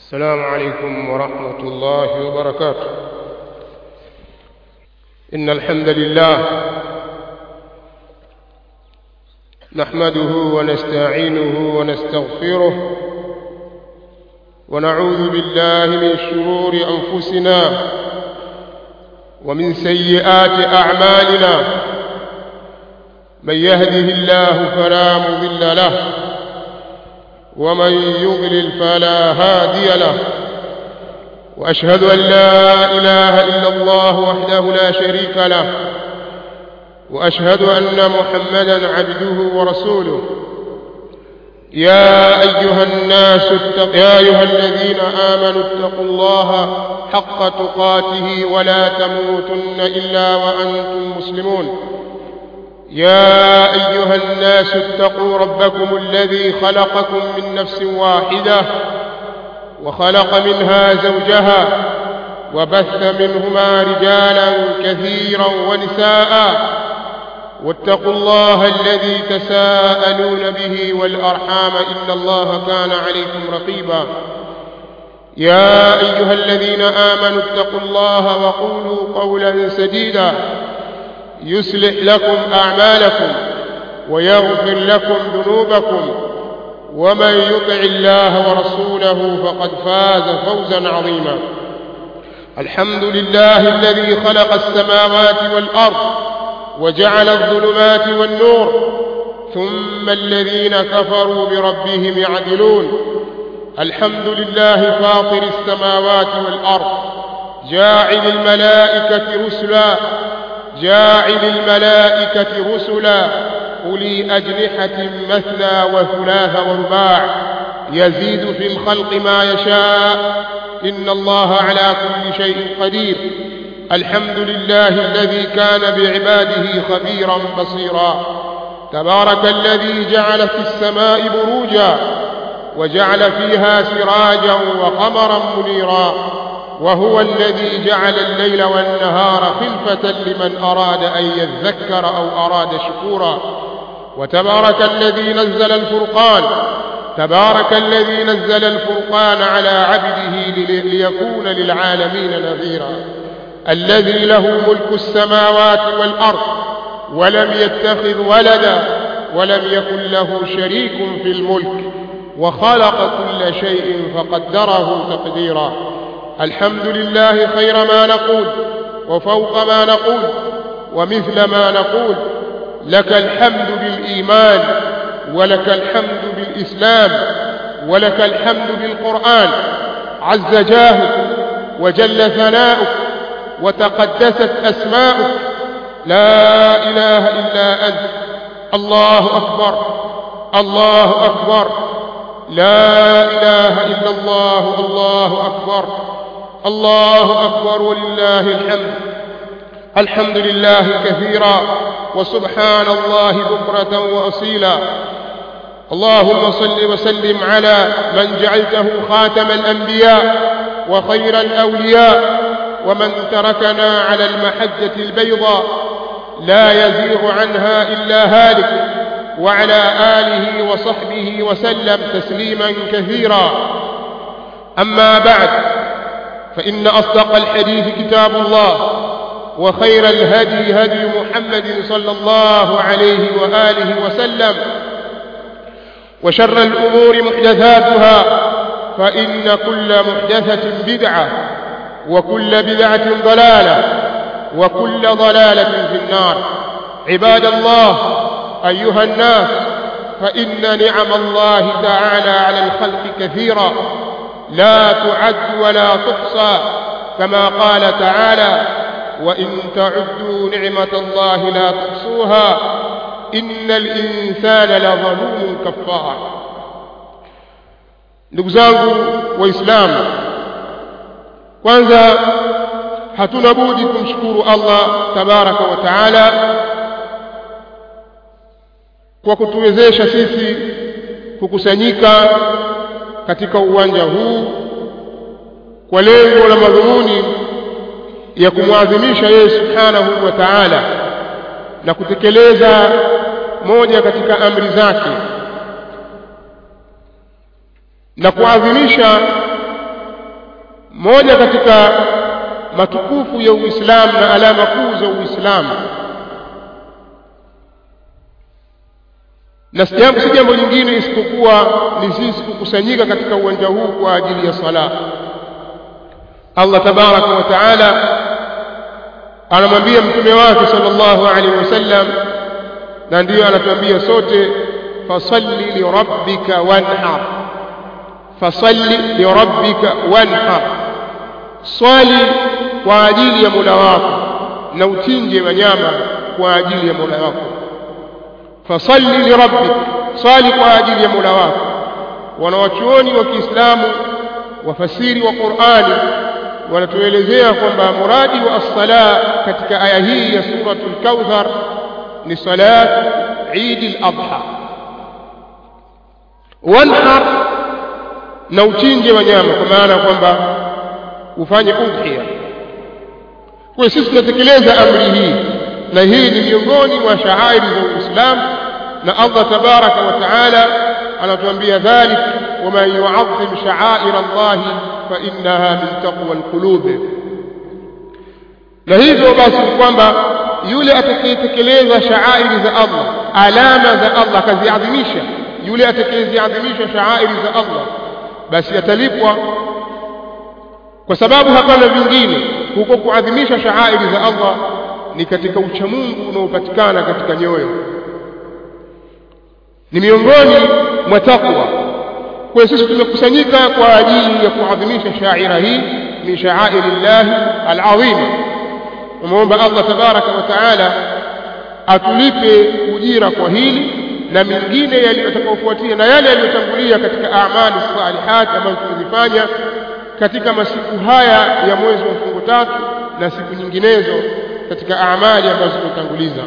السلام عليكم ورحمة الله وبركاته إن الحمد لله نحمده ونستعينه ونستغفره ونعوذ بالله من شرور أنفسنا ومن سيئات أعمالنا من يهده الله فلا مضل له ومن يضلل فلا هادي له واشهد ان لا اله الا الله وحده لا شريك له واشهد ان محمدا عبده ورسوله يا ايها الناس اتق يا ايها الذين امنوا اتقوا الله حق تقاته ولا تموتن الا وانتم مسلمون يا ايها الناس اتقوا ربكم الذي خلقكم من نفس واحده وخلق منها زوجها وبث منهما رجالا كثيرا ونساء واتقوا الله الذي تساءلون به والارحام ان الله كان عليكم رقيبا يا ايها الذين امنوا اتقوا الله وقولوا قولا سديدا يصلح لكم اعمالكم ويغفر لكم ذنوبكم ومن يطع الله ورسوله فقد فاز فوزا عظيما الحمد لله الذي خلق السماوات والارض وجعل الظلمات والنور ثم الذين كفروا بربهم يعدلون الحمد لله فاطر السماوات والارض جاعل الملائكه رسلا جاعل الملائكة رسلا أولي أجنحة مثنى وثلاث ورباع يزيد في الخلق ما يشاء إن الله على كل شيء قدير الحمد لله الذي كان بعباده خبيرا بصيرا تبارك الذي جعل في السماء بروجا وجعل فيها سراجا وقمرا منيرا وهو الذي جعل الليل والنهار خلفة لمن أراد أن يذكر أو أراد شكورا وتبارك الذي نزل الفرقان تبارك الذي نزل الفرقان على عبده ليكون للعالمين نذيرا الذي له ملك السماوات والأرض ولم يتخذ ولدا ولم يكن له شريك في الملك وخلق كل شيء فقدره تقديرا الحمد لله خير ما نقول وفوق ما نقول ومثل ما نقول لك الحمد بالإيمان ولك الحمد بالإسلام ولك الحمد بالقرآن عز جاهك وجل ثناؤك وتقدست أسماؤك لا إله إلا أنت الله أكبر الله أكبر لا إله إلا الله الله أكبر الله أكبر ولله الحمد الحمد لله كثيرا وسبحان الله بكرة وأصيلا اللهم صل وسلم على من جعلته خاتم الأنبياء وخير الأولياء ومن تركنا على المحجة البيضاء لا يزيغ عنها إلا هالك وعلى آله وصحبه وسلم تسليما كثيرا أما بعد فإن أصدق الحديث كتاب الله وخير الهدي هدي محمد صلى الله عليه وآله وسلم وشر الأمور محدثاتها فإن كل محدثة بدعة وكل بدعة ضلالة وكل ضلالة في النار عباد الله أيها الناس فإن نعم الله تعالى على الخلق كثيرا لا تعد ولا تحصى كما قال تعالى وإن تعدوا نعمة الله لا تحصوها إن الإنسان لظلوم كفار ndugu zangu waislamu kwanza hatuna budi kumshukuru allah tabaraka wa taala kwa kutuwezesha sisi kukusanyika katika uwanja huu kwa lengo la madhumuni ya kumwadhimisha yeye subhanahu wa ta'ala na kutekeleza moja katika amri zake na kuadhimisha moja katika matukufu ya Uislamu na alama kuu za Uislamu na jambo si jambo lingine isipokuwa ni sisi kukusanyika katika uwanja huu kwa ajili ya sala Allah tabaraka wa taala anamwambia mtume wake sallallahu alaihi wasallam na ndiyo anatuambia sote fasalli lirabbika wanhar fasalli lirabbika wanhar swali kwa ajili ya Mola wako na uchinje wanyama kwa ajili ya Mola wako fasalli lirabbik swali kwa ajili ya Mola wako wanawachuoni wa Kiislamu wafasiri wa Qur'ani wanatuelezea kwamba muradi wa as-sala katika aya hii ya suratul Kauthar ni salat Eid al-Adha wanhar na uchinje wanyama kwa maana kwamba ufanye udhiya kwa sisi tunatekeleza amri hii na hii ni miongoni mwa shaairi za Uislamu na Allah tabaraka wa taala anatuambia dhalik waman yu'azzim sha'air Allah fa innaha min taqwa alqulub na hivyo basi kwamba yule atakayetekeleza shaairi za Allah alama za Allah akaziadhimisha yule atakayeziadhimisha shaairi za Allah basi atalipwa kwa sababu hapana vingine huko kuadhimisha shaairi za Allah ni katika uchamungu unaopatikana katika nyoyo ni miongoni mwa takwa kwa sisi tumekusanyika kwa ajili ya kuadhimisha shaira hii min sha'airi llahi alazima umeomba Allah tabaraka wa taala atulipe ujira kwa hili na mengine yaliyofuatia na yale yaliyotangulia katika amali salihat ambazo tumezifanya katika masiku haya ya mwezi wa mfungo tatu na siku nyinginezo katika amali ambazo tumetanguliza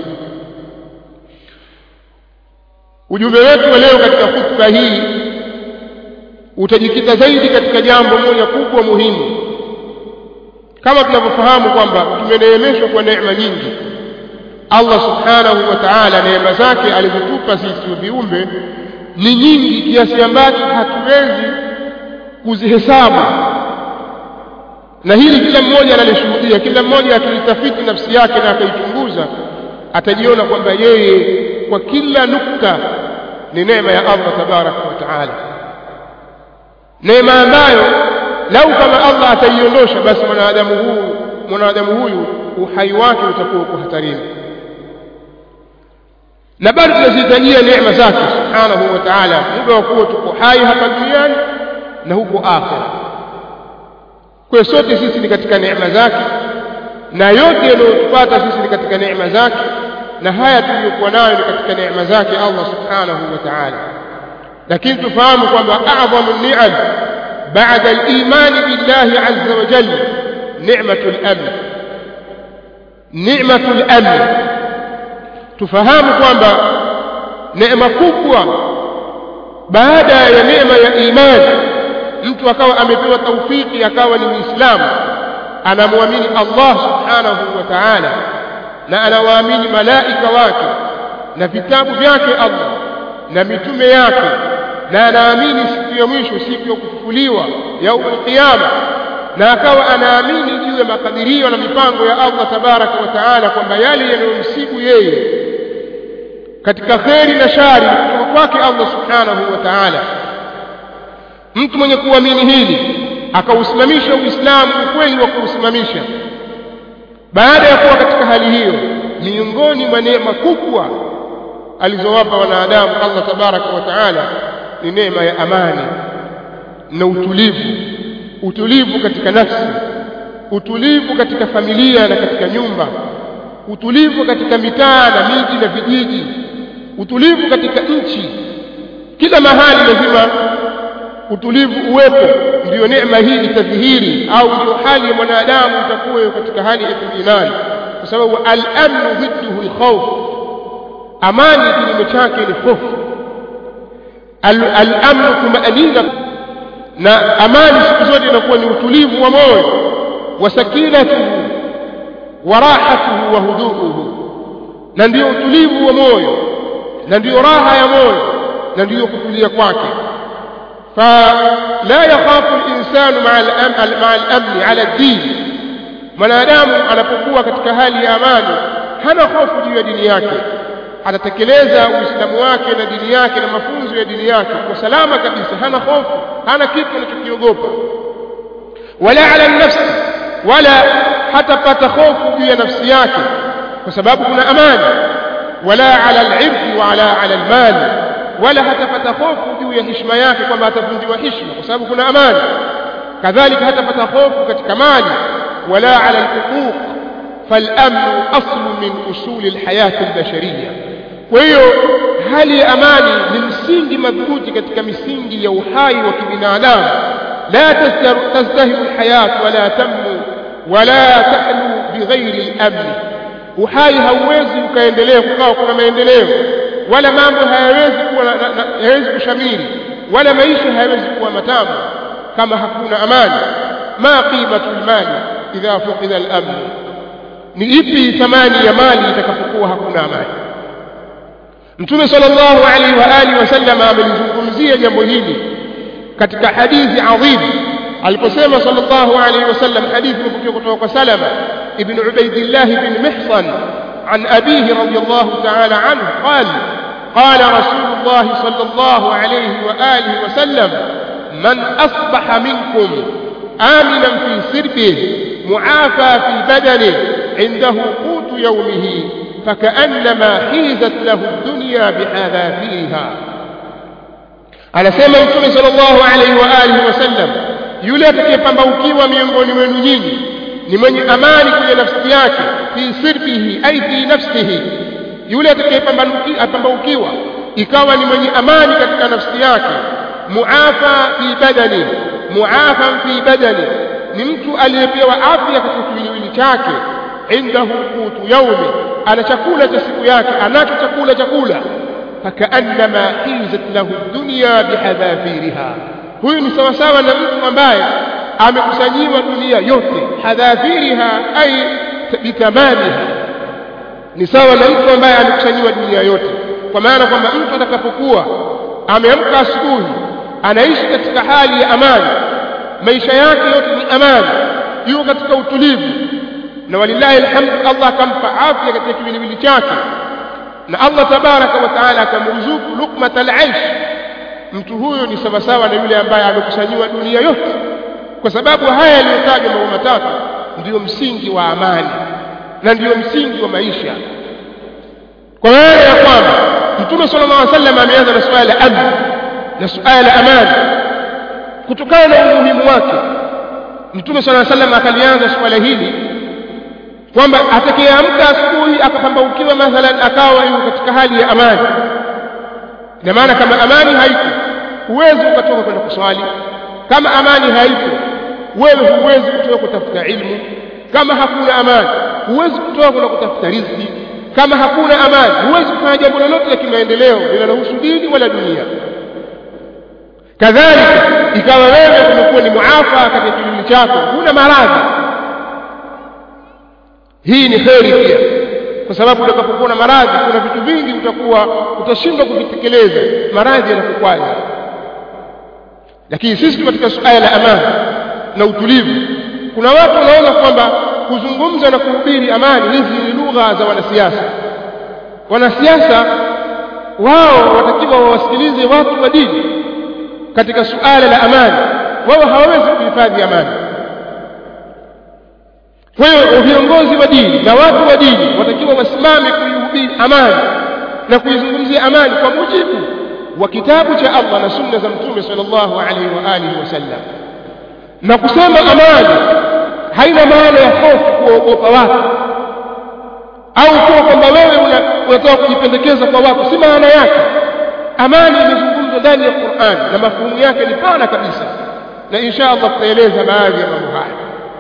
ujumbe wetu wa leo katika khutba hii utajikita zaidi katika jambo moja kubwa muhimu kama tunavyofahamu kwamba tumeneemeshwa kwa neema nyingi Allah subhanahu wa ta'ala neema zake alizotupa sisi viumbe ni nyingi kiasi ambacho hatuwezi kuzihesabu na hili kila mmoja analishuhudia kila mmoja akilitafiti nafsi yake na akaichunguza atajiona kwamba yeye kwa kila nukta ni neema ya Allah tabaraka wa taala neema ambayo lau kama Allah ataiondosha basi mwanadamu huyu mwanadamu huyu uhai wake utakuwa uko hatarini na bado tunazihitajia neema zake subhanahu wa ta'ala muda wa kuwa tuko hai hapa duniani na huko akhera kwa sote sisi ni katika neema zake na yote yanayotupata sisi ni katika neema zake na haya tuliyokuwa nayo ni katika neema zake Allah subhanahu wa ta'ala lakini tufahamu kwamba a'zamu ni'am بعد الإيمان بالله عز وجل نعمة الأمن نعمة الأمن tufahamu kwamba neema kubwa baada ya neema ya imani mtu akawa amepewa taufiki akawa ni muislamu anamwamini Allah subhanahu wa ta'ala na anawaamini malaika wake na vitabu vyake Allah na mitume yake na anaamini siku ya mwisho siku ya kufufuliwa yaumul qiyama na akawa anaamini juu ya makadirio na mipango ya Allah tabaraka wa taala kwamba yale yanayomsibu yeye katika kheri na shari kutoka kwake Allah subhanahu wa taala mtu mwenye kuamini hili akausimamisha uislamu ukweli wa kuusimamisha baada ya kuwa katika hali hiyo miongoni mwa neema kubwa alizowapa wanadamu Allah tabaraka wa taala ni neema ya amani na utulivu utulivu katika nafsi utulivu katika familia na katika nyumba utulivu katika mitaa na miji na vijiji utulivu katika nchi kila mahali lazima utulivu uwepo ndiyo neema hii itadhihiri au ndio hali ya mwanadamu itakuwa katika hali ya kuminani kwa sababu al-amnu dhidduhu al-khawf amani kinyume chake ni hofu al-amnu tumaanina na amani siku zote inakuwa ni utulivu wa moyo wa sakinatuhu wa rahatuhu wa huduuhu na ndio utulivu wa moyo na ndiyo raha ya moyo na ndiyo kutulia kwake فلا يخاف الإنسان مع الأمن, مع الأمن على الدين mwanadamu anapokuwa katika hali ya amani hana hofu juu ya dini yake atatekeleza uislamu wake na dini yake na mafunzo ya dini yake kwa salama kabisa hana hofu hana kitu anachokiogopa wala ala nafsi wala hatapata hofu juu ya nafsi yake kwa sababu kuna amani wala ala al-irdi wala ala al-mali wala hatapata hofu juu ya heshima yake kwamba atavunjiwa heshima kwa sababu kuna amani kadhalika hatapata hofu katika mali wala ala al-huquq فالامن اصل من اصول الحياه البشريه kwa hiyo hali ya amani ni msingi madhubuti katika misingi ya uhai wa kibinadamu la tazdahimu alhayat wala tamu wala tahlu bighairi al-amn uhai hauwezi ukaendelea kukawa kuna maendeleo wala mambo hayawezi kuwa hayawezi kushamiri wala maisha hayawezi kuwa matamu kama hakuna amani ma qimatu almali idha fuqida al-amn ni ipi thamani ya mali itakapokuwa hakuna amani Mtume sallallahu alaihi wa alihi wasallam amelizungumzia jambo hili katika hadithi adhim aliposema sallallahu alaihi wasallam hadithi iliyokuja kutoka kwa Salama ibn Ubaidillah ibn Mihsan عن أبيه رضي الله تعالى عنه قال قال رسول الله صلى الله عليه وآله وسلم من أصبح منكم آمنا في سربه معافى في بدنه عنده قوت يومه فكأنما حيزت له الدنيا بحذافيرها anasema mtume sallallahu alaihi wa alihi wasallam yule atakayepambaukiwa miongoni mwenu nyinyi ni mwenye amani kwenye nafsi yake fi sirbihi ai fi nafsihi yule atakayepambaukiwa ikawa ni mwenye amani katika nafsi yake muafa fi badani muafan fi badani ni mtu aliyepewa afya katika kiwiliwili chake indahu qutu yaumi ana chakula cha siku yake anacho chakula chakula fakaannama hizat lahu dunya bihadhafiriha huyu ni sawa sawa na mtu ambaye amekusanyiwa dunia yote hadhafiriha ay bitamamiha ni sawa na mtu ambaye amekusanyiwa dunia yote kwa maana kwamba mtu atakapokuwa ameamka asubuhi anaishi katika hali ya amani maisha yake yote ni amani yuko katika utulivu na walillahi alhamdu Allah akampa afya katika kiwiliwili chake na Allah tabaraka wa taala akamruzuku luqmatal aish mtu huyo ni sawasawa na yule ambaye amekusanyiwa dunia yote kwa sababu haya yaliyotajwa mambo matatu ndiyo msingi wa amani na ndiyo msingi wa maisha kwa maana ya kwamba mtume sallallahu alaihi wasallam ameanza na suala la amni na suala la amani kutokana na umuhimu wake mtume sallallahu alaihi wasallam akalianza suala hili kwamba atakayeamka asubuhi akapambaukiwa mathalan akawa yuko katika hali ya amani ina maana kama amani haipo huwezi ukatoka kwenda kuswali kama amani haipo wewe huwezi kutoka kutafuta ilmu kama hakuna amani huwezi kutoka kwenda kutafuta riziki kama hakuna amani huwezi kufanya jambo lolote la kimaendeleo linalohusu dini wala dunia kadhalika ikawa wewe umekuwa ni muafa katika kiwiliwili chako huna maradhi hii ni kheri pia kwa sababu utakapokuwa na maradhi kuna vitu vingi utakuwa utashindwa kuvitekeleza maradhi yanakukwaza lakini sisi katika suala la amani na utulivu kuna watu wanaona kwamba kuzungumza na kuhubiri amani hizi ni lugha za wanasiasa wanasiasa wao watakiwa wawasikilize watu wa dini katika suala la amani wao hawawezi kuhifadhi amani kwa hiyo viongozi wa dini na watu wa dini watakiwa wasimame kuihubiri amani na kuizungumzia amani kwa mujibu wa kitabu cha Allah na sunna za mtume sallallahu alaihi wa alihi wasallam na kusema amani haina maana ya hofu kuogopa watu au kuwa kwamba wewe unataka kujipendekeza kwa watu si maana yake amani imezungumzwa ndani ya Qur'an na mafuhumu yake ni pana kabisa na insha Allah tutaeleza baadhi ya mambo haya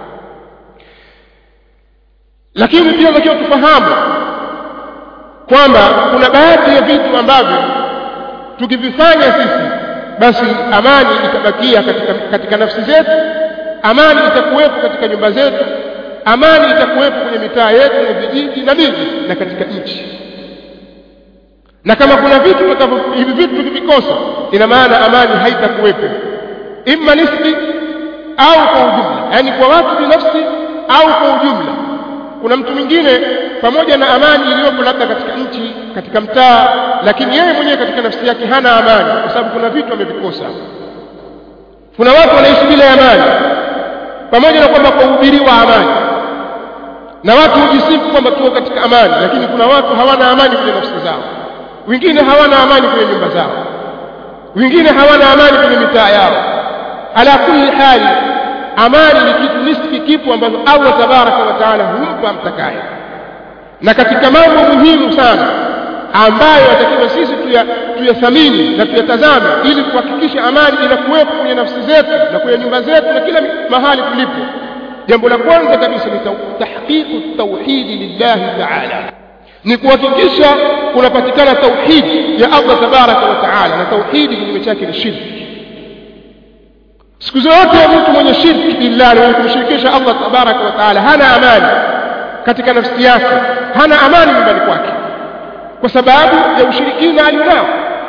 lakini pia tunatakiwa tufahamu kwamba kuna baadhi ya vitu ambavyo tukivifanya sisi basi amani itabakia katika, katika nafsi zetu amani itakuwepo katika nyumba zetu amani itakuwepo kwenye mitaa yetu na vijiji na miji na katika nchi na kama kuna vitu tutakavyo- hivi vitu tukivikosa ina maana amani haitakuwepo imma nisbi au kwa ujumla yaani kwa watu binafsi au kwa ujumla kuna mtu mwingine pamoja na amani iliyopo labda katika nchi katika mtaa lakini yeye mwenyewe katika nafsi yake hana amani kwa sababu kuna vitu amevikosa kuna watu wanaishi bila ya amani pamoja na kwamba kuhubiriwa amani na watu hujisifu kwamba tuko katika amani lakini kuna watu hawana amani kwenye nafsi zao wengine hawana amani kwenye nyumba zao wengine hawana amani kwenye mitaa yao ala kulli hali amani ni kitu nisfi kipo ambacho Allah tabaraka wa taala humpa mtakaye na katika mambo muhimu sana ambayo yatakiwa sisi tuya- tuyathamini na tuyatazame ili kuhakikisha amani inakuwepo kwenye nafsi zetu na kwenye nyumba zetu na kila mahali tulipo jambo la kwanza kabisa ni tau- tahqiqu tauhidi lillahi taala ni kuhakikisha kunapatikana tauhidi ya Allah tabaraka wa taala na tauhidi kinyume chake ni shirki siku zote mtu mwenye shirki billah na mwenye kumshirikisha Allah tabaraka wa taala hana amani katika nafsi yake hana amani nyumbani kwake kwa sababu ya ushirikina alionao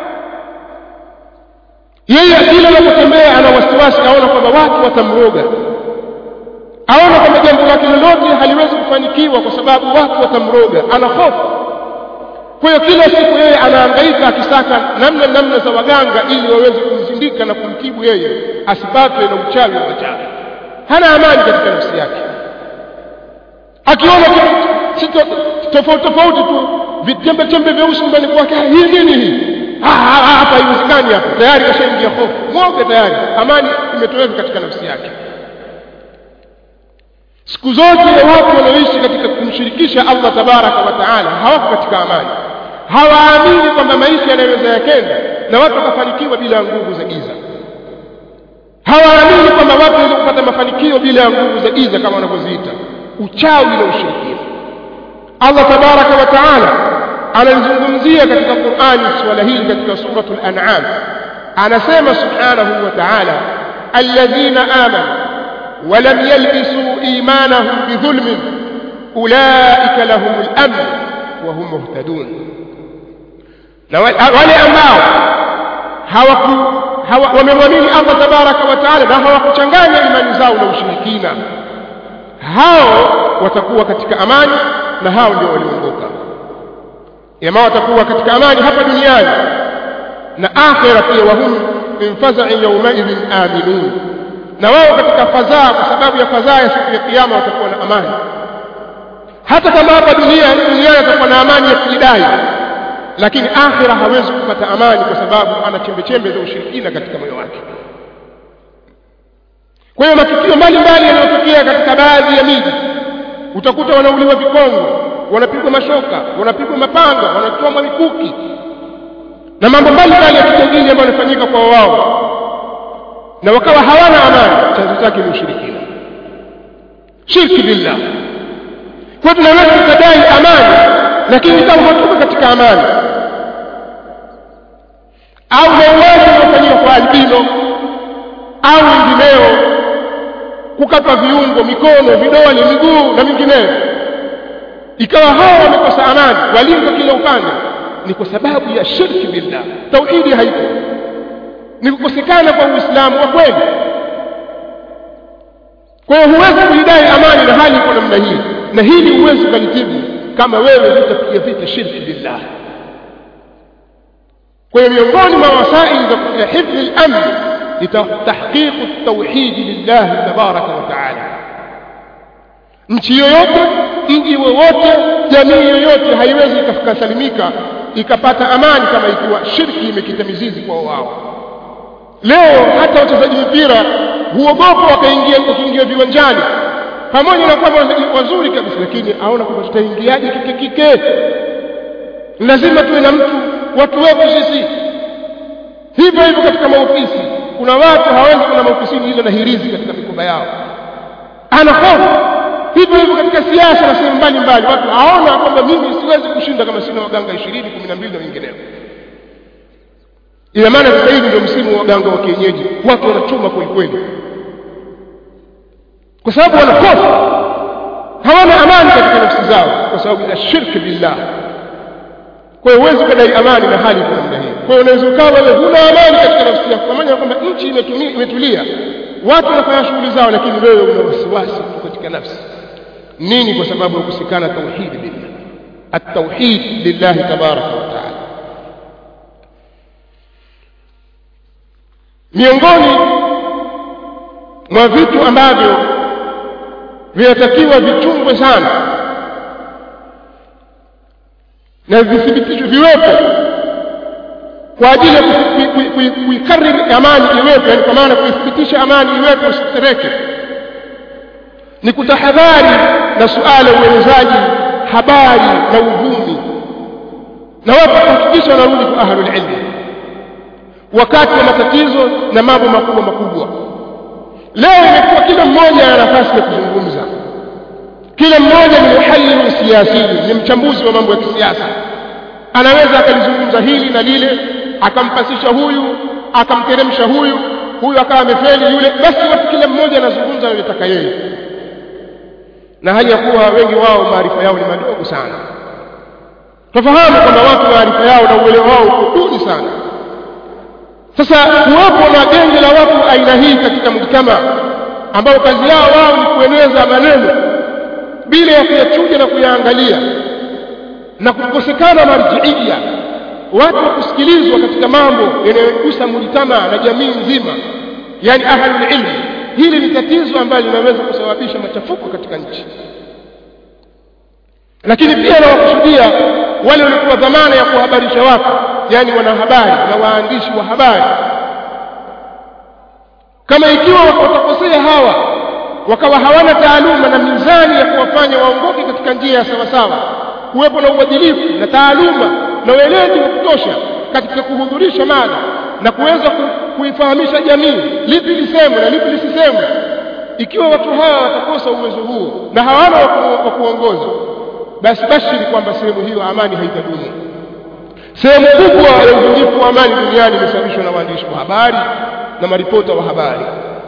yeye kila anapotembea ana wasiwasi aona kwamba watu watamroga aona kwamba jambo lake lolote haliwezi kufanikiwa kwa sababu watu watamroga ana hofu kwa hiyo kila siku yeye anahangaika akisaka namna namna za waganga ili waweze kumzindika na kumtibu yeye asipatwe na uchawi wa wachawi hana amani katika nafsi yake akiona kitu si to- tofauti tofauti tu vitembe tembe vyeusi nyumbani kwake "Ah, hii nini hii Ah, ah, ah, hapa haiwezekani hapa tayari kashaingia hofu mwoga tayari amani imetoweka katika nafsi yake siku zote watu wanaoishi katika kumshirikisha Allah tabaraka wa taala hawako katika amani hawaamini kwamba maisha yanaweza yakenda na watu wakafanikiwa bila nguvu za giza hawaamini kwamba watu waweza kupata mafanikio bila nguvu za giza kama wanavyoziita uchawi na ushirikina Allah tabaraka wa taala analizungumzia katika Qur'ani swala hili katika suratul an'am anasema subhanahu wa ta'ala alladhina amanu ولم يلبسوا إيمانهم بظلم أولئك لهم الأمن وهم مهتدون na wa- wale ambao hawaku hawa, wamemwamini Allah tabaraka wa taala na hawakuchanganya imani zao na ushirikina hao watakuwa katika amani na hao ndio walioongoka jamaa watakuwa katika amani hapa duniani na akhira pia wahum min faza'in yawmaidhin aminun na wao katika fadhaa kwa sababu ya fadhaa ya siku ya kiyama watakuwa na amani hata kama hapa dunia duniani atakuwa na amani ya kujidai lakini akhira hawezi kupata amani kwa sababu ana chembe chembe za ushirikina katika moyo wake kwa hiyo matukio mbalimbali yanayotokea katika baadhi ya miji utakuta wanauliwa vikongo wanapigwa mashoka wanapigwa mapanga wanachomwa mikuki na mambo mbalimbali ya kitengili ambayo yanafanyika kwa wao na wakawa hawana amani chanzo chake ni ushirikina shirki billah kwa tunaweza tukadai amani lakini kama hatuko katika amani au mauaji unaofanyika kwa albino au wengineo kukatwa viungo mikono vidole miguu na mingineyo ikawa hawa wamekosa amani walinda kila upande ni kwa sababu ya shirki billah tauhidi haipo ni kukosekana kwa uislamu wa kweli kwa hiyo huwezi kuidai amani na hali iko namna hii na hili huwezi ukalitibu kama wewe hutapiga vita shirki billah kwa hiyo miongoni mwa wasaili za hifdhi al-amn ni tahqiq at-tauhid lillah tabaraka wa taala nchi yoyote mji wowote jamii yoyote haiwezi ikasalimika ikapata amani kama ikiwa shirki imekita mizizi kwa wao leo hata wachezaji mpira huogopa wakaingia kuingia viwanjani pamoja na kwamba wachezaji wazuri kabisa lakini aona kwamba tutaingiaje kike kike lazima tuwe na mtu watu wetu sisi hivyo hivyo katika maofisi kuna watu hawezi kuna maofisini ila na hirizi katika mikoba yao ana hofu hivyo hivyo katika siasa na sehemu mbalimbali watu haona kwamba mimi siwezi kushinda kama sina waganga 20 12 na wengineo ina maana sasa hivi ndio msimu wa waganga wa kienyeji watu wanachuma kweli kweli kwa sababu wana hofu hawana amani katika nafsi zao kwa sababu ya shirki billah kwa hiyo huwezi ukadai amani na hali kwa namna hiyo kwa hiyo unaweza ukawa wewe huna amani katika nafsi yako pamoja na kwamba nchi imetulia watu wanafanya shughuli zao lakini wewe una wasiwasi tu katika nafsi nini kwa sababu ya kusikana tauhid lillah at-tauhid lillahi tabaraka wa taala miongoni mwa vitu ambavyo vinatakiwa vichungwe sana na vithibitishwe viwepo kwa ajili ya kuikariri amani iwepo yani kwa maana kuithibitisha amani iwepo usitereke ni kutahadhari na suala uenezaji habari na uvumi na watu kuhakikisha wanarudi kwa ahlul ilmi wakati wa matatizo na mambo makubwa makubwa leo imekuwa kila mmoja ana nafasi ya kuzungumza kila mmoja ni muhallilu siyasi ni mchambuzi wa mambo ya kisiasa anaweza akalizungumza hili na lile akampasisha huyu akamteremsha huyu huyu akawa amefeli yule basi watu kila mmoja anazungumza analitaka yeye na hali ya kuwa wengi wao maarifa yao ni madogo sana tufahamu kwamba watu maarifa yao na uelewa wao uko duni sana sasa kuwapo na genge la watu aina hii katika mjtama ambao kazi yao wao ni kueneza maneno bila ya kuyachuja na kuyaangalia na kukosekana marjiia watu wa kusikilizwa katika mambo yanayogusa mujtama na jamii nzima yani ahlul ilmi hili ni tatizo ambalo linaweza kusababisha machafuko katika nchi lakini pia nawakusudia wale waliokuwa dhamana ya kuhabarisha watu yani wanahabari na waandishi wa habari kama ikiwa watakosea hawa wakawa hawana taaluma na mizani ya kuwafanya waongoke katika njia ya sawasawa kuwepo na uadilifu na taaluma na weledi wa kutosha katika kuhudhurisha mada na kuweza kuifahamisha jamii lipi lisemwe na lipi lisisemwe ikiwa watu hawa watakosa uwezo huo na hawana wa kuongoza basi bashiri kwamba sehemu hiyo amani haitadumu sehemu kubwa ya uvunjifu wa amani duniani imesababishwa na waandishi wa habari na maripota wa habari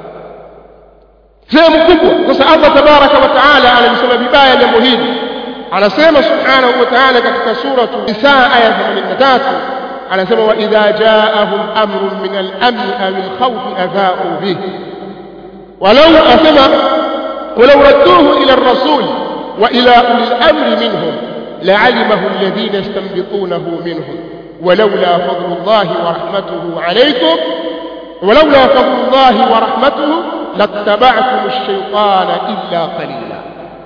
sehemu kubwa sasa Allah tabaraka wa taala analisema vibaya jambo hili anasema subhanahu wa ta'ala katika suratu Nisaa aya 83 anasema wa idha jaahum amrun min al-amn aw al-khawf adha'u bih walau asema walau radduhu ila ar-rasul wa ila ulil amri minhum لعلمه الذين يستنبطونه منهم ولولا فضل الله ورحمته عليكم ولولا فضل الله ورحمته لاتبعتم الشيطان إلا قليلا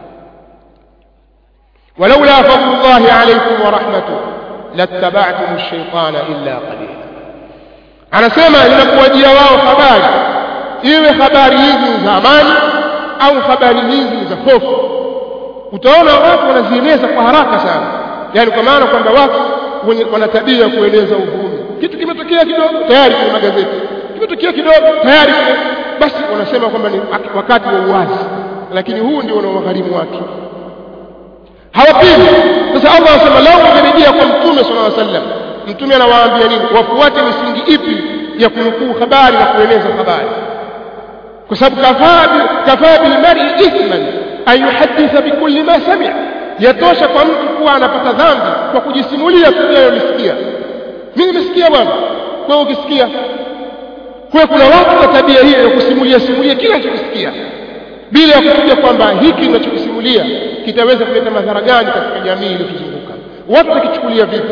ولولا فضل الله عليكم ورحمته لاتبعتم الشيطان إلا قليلا anasema inakuwajia wao habari iwe habari hizi za amani au habari hizi za hofu utaona watu wanazieneza kwa haraka sana yani kwa maana kwamba watu wenye wana tabia ya kueneza uvumi kitu kimetokea kidogo tayari kwenye magazeti kimetokea kidogo tayari basi wanasema kwamba ni wakati wa uwazi lakini huu ndio unaowagharimu watu hawapingi sasa Allah anasema lao wangerejea kwa mtume sallallahu alaihi wasallam mtume anawaambia nini wafuate misingi ipi ya kunukuu habari na kueneza habari kwa sababu kafaa kafaa bil mar'i ithman an yuhadditha bikulli ma sami'a yatosha kwa mtu kuwa anapata dhambi kwa kujisimulia tu aliyosikia mimi nimesikia bwana kwa ukisikia kwa kuna watu wa tabia hiyo ya kusimulia simulia kila anachokisikia bila ya kufikia kwamba hiki ninachokisimulia kitaweza kuleta madhara gani katika jamii iliyotuzunguka watu wakichukulia vipi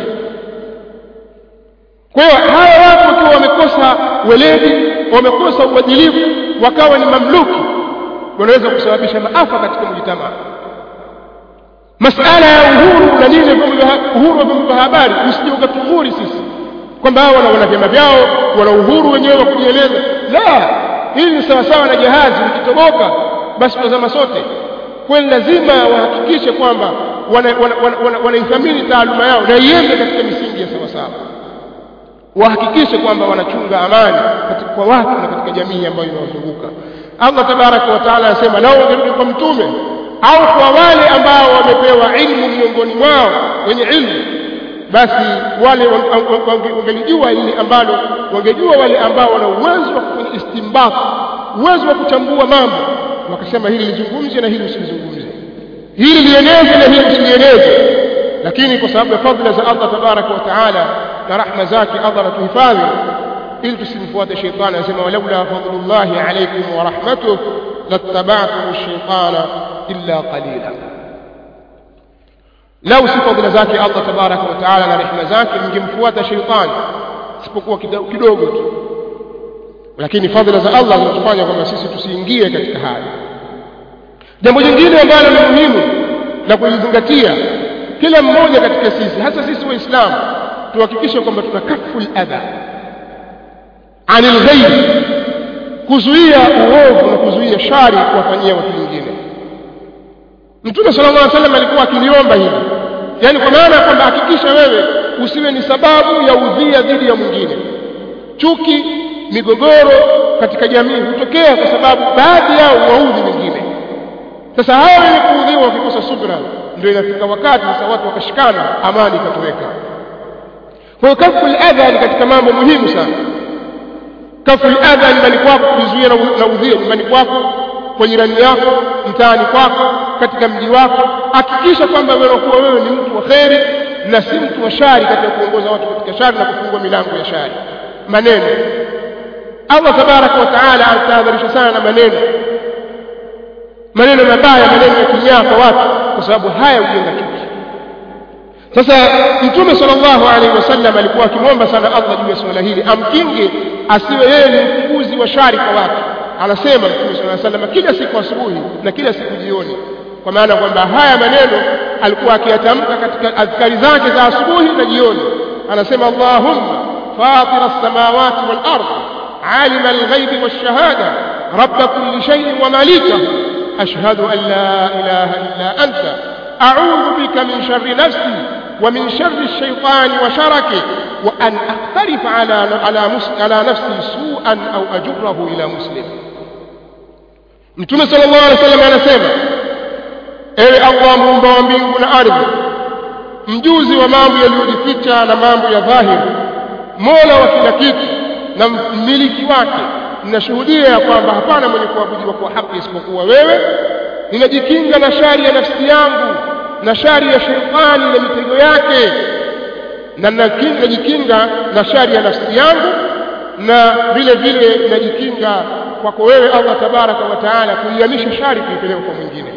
kwa hiyo hawa watu wakiwa wamekosa weledi wamekosa uadilifu wakawa ni mamluki wanaweza kusababisha maafa katika mjitamaa masala ya uhuru na nini uhuru wa vyombo vya habari usije ukatunguri sisi kwamba hao wana wana vyama vyao wana uhuru wenyewe wa kujieleza la hili ni sawasawa na jahazi likitoboka basi tutazama sote kwani lazima wahakikishe kwamba wanaithamini taaluma yao na iende katika misingi ya sawasawa wahakikishe kwamba wanachunga amani katika kwa watu na katika jamii ambayo inawazunguka Allah tabaraka wa taala anasema nao wangerudi kwa mtume au kwa wale ambao wamepewa ilmu miongoni mwao wenye ilmu basi wale wangelijua hili ambalo wangejua wale ambao wana uwezo wa kufanya istimbat uwezo wa kuchambua mambo wakasema hili lizungumze na hili usilizungumze hili lieneze na hili usilieneze lakini kwa sababu ya fadhila za Allah tabaraka wa taala na rahma zake Allah anatuhifadhi ili tusimfuate shetani anasema walaula fadlullahi alaykum wa rahmatuh lattaba'tum ash-shaytana illa qalila lau si fadhila zake Allah tabaraka wa taala na rehema zake mngemfuata shetani isipokuwa kidogo tu lakini fadhila za Allah zinatufanya kwamba sisi tusiingie katika haya jambo jingine ambalo ni muhimu na kulizingatia kila mmoja katika sisi hasa sisi waislamu tuhakikishe kwamba tuna kaful adha anil ghaib kuzuia uovu na kuzuia shari kuwafanyia watu wengine mtume sallallahu alaihi wasallam alikuwa akiliomba hili yani kwa maana kwamba hakikisha wewe usiwe ni sababu ya udhia dhidi ya mwingine chuki migogoro katika jamii hutokea kwa sababu baadhi yao waudhi wengine sasa hawa wenye kuudhiwa wakikosa subra ndio inafika wakati sasa watu wakashikana amani ikatoweka kwa hiyo kafu adha ni katika mambo muhimu sana kafu adha nyumbani kwako kuzuia na udhia nyumbani kwako kwa jirani yako mtaani kwako katika mji wako hakikisha kwamba wewe kuwa wewe ni mtu wa kheri na si mtu wa shari katika kuongoza watu katika shari na kufungua milango ya shari maneno Allah tabaraka wa taala anatahadharisha sana na maneno maneno mabaya maneno ya kinyaa kwa watu kwa sababu haya hujenga chuki sasa mtume sallallahu alaihi wasallam alikuwa akimwomba sana Allah juu ya swala hili amkinge asiwe yeye ni mfunguzi wa shari kwa watu anasema mtume sallallahu alaihi wasallam kila siku asubuhi na kila siku jioni kwa maana kwamba haya maneno alikuwa akiyatamka katika adhkari zake za asubuhi na jioni anasema Allahumma fatir as-samawati wal ard عالم الغيب والشهادة رب كل شيء ومالكه أشهد أن لا إله إلا أنت أعوذ بك من شر نفسي ومن شر الشيطان وشركه وأن أقترف على على على نفسي سوءا أو أجره إلى مسلم Mtume sallallahu alaihi wasallam anasema ewe Allah muumba wa mbingu na ardhi mjuzi wa mambo yaliyojificha na mambo ya dhahiri mola wa kila kitu na mmiliki wake ninashuhudia ya kwamba hapana mwenye kuabudiwa kwa haki isipokuwa wewe ninajikinga na shari ya nafsi yangu na shari ya shetani na mitego yake na najikinga na shari ya nafsi yangu na vile vile najikinga kwako wewe Allah tabaraka wa taala kuihamisha shari kuipeleka kwa mwingine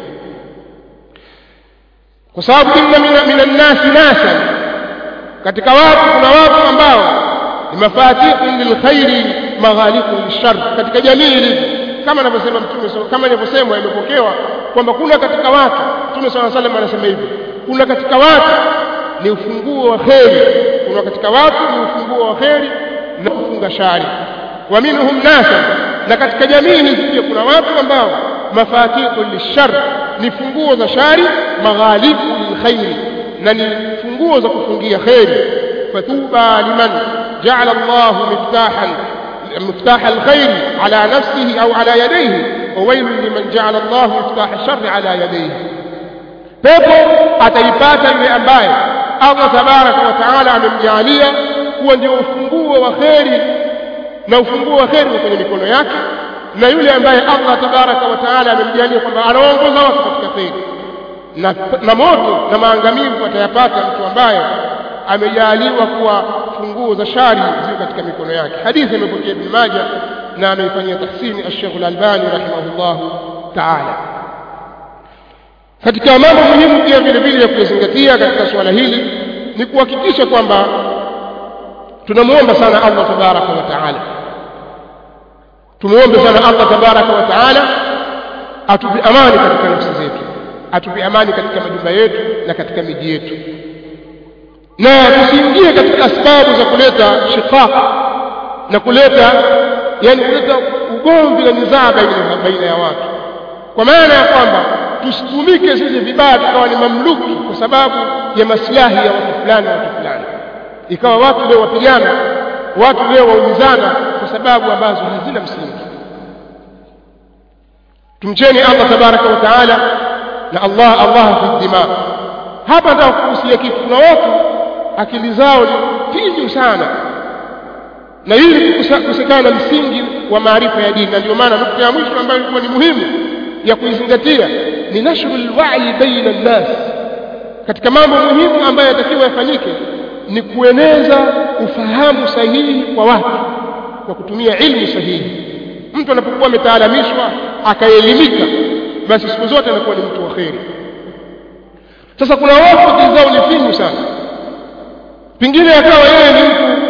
kwa sababu inna minan nasi nasan katika watu kuna watu ambao ni mafatihun lilkhairi maghaliqun lishar katika jamii ilivyo kama anavyosema mtume kama inavyosemwa imepokewa kwamba kuna katika watu mtume swalla salam anasema hivi kuna katika watu ni ufunguo wa kheri kuna katika watu ni ufunguo wa kheri na kufunga shari wa minhum nasa na katika jamii hizi pia kuna watu ambao mafatihu lishar ni funguo za shari maghalibu lilkhairi na ni funguo za kufungia kheri fatuba liman ja'ala Allah miftahan مفتاح الخير على نفسه أو على يديه وويل لمن جعل الله مفتاح الشر على يديه pepo ataipata yule ambaye Allah tabaraka wa taala amemjalia kuwa ndio ufunguo wa kheri na ufunguo wa kheri kwenye mikono yake na yule ambaye Allah tabaraka wa taala amemjalia kwamba anaongoza watu katika kheri na, na moto na maangamivu atayapata mtu ambaye amejaliwa kuwa funguo za shari ziko katika mikono yake hadithi imepokea Ibn Majah na ameifanyia tahsini Sheikh Al-Albani rahimahullahu ta'ala katika mambo muhimu pia vile vile ya kuzingatia katika suala hili ni kuhakikisha kwamba tunamuomba sana Allah tabaraka wa taala tumuombe sana Allah tabaraka wa taala atupe amani katika nafsi zetu atupe amani katika majumba yetu na katika miji yetu na tusiingie katika sababu za kuleta shiqaq na kuleta yani kuleta ugomvi na nizaa baina, baina ya watu kwa maana ya kwamba tusitumike sisi vibaya tukawa ni mamluki kwa sababu ya maslahi ya watu fulani na watu fulani ikawa watu leo wapigana watu leo waumizana kwa sababu ambazo hazina msingi tumcheni Allah tabaraka wa taala na Allah Allah fi dima hapa nataka kuhusia kitu kuna watu akili zao ni finyu sana na hili kukosekana na msingi wa maarifa ya dini na ndio maana nukta ya mwisho ambayo ilikuwa ni muhimu ya kuizingatia ni nashru alwa'i baina an-nas katika mambo muhimu ambayo yatakiwa yafanyike ni kueneza ufahamu sahihi kwa watu kwa kutumia ilmu sahihi mtu anapokuwa ametaalamishwa akaelimika basi siku zote anakuwa ni mtu wa kheri sasa kuna watu akili zao ni finyu sana pengine akawa yeye ni mtu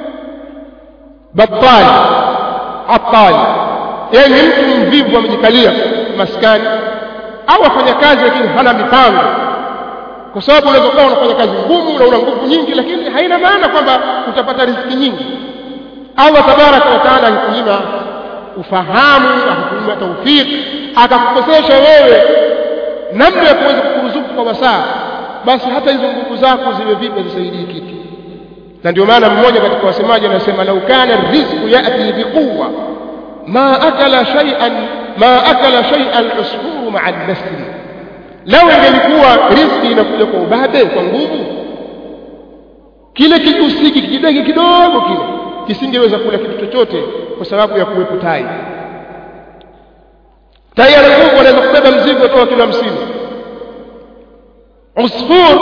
batali atali yeye ni mtu mvivu amejikalia maskani au afanya kazi lakini hana mipango kwa sababu unaweza kuwa unafanya kazi ngumu na una nguvu nyingi lakini haina maana kwamba utapata riziki nyingi Allah tabaraka wa taala akikunyima ufahamu akakunyima taufiki akakukosesha wewe namna ya kuweza kukuruzuku kwa wasaa basi hata hizo nguvu zako ziwe vipi zisaidii kitu na ndio maana mmoja katika wasemaji anasema lau kana rizqu yati biquwa ma akala shay'an ma akala shay'an usfuru ma'a al-nasri lau ingelikuwa riziki inakuja kwa ubabe kwa nguvu kile kijusiki kidege kidogo kile kisingeweza kula kitu chochote kwa sababu ya kuwepo tai tai ana nguvu anaweza kubeba mzigo toka kilo hamsini usfur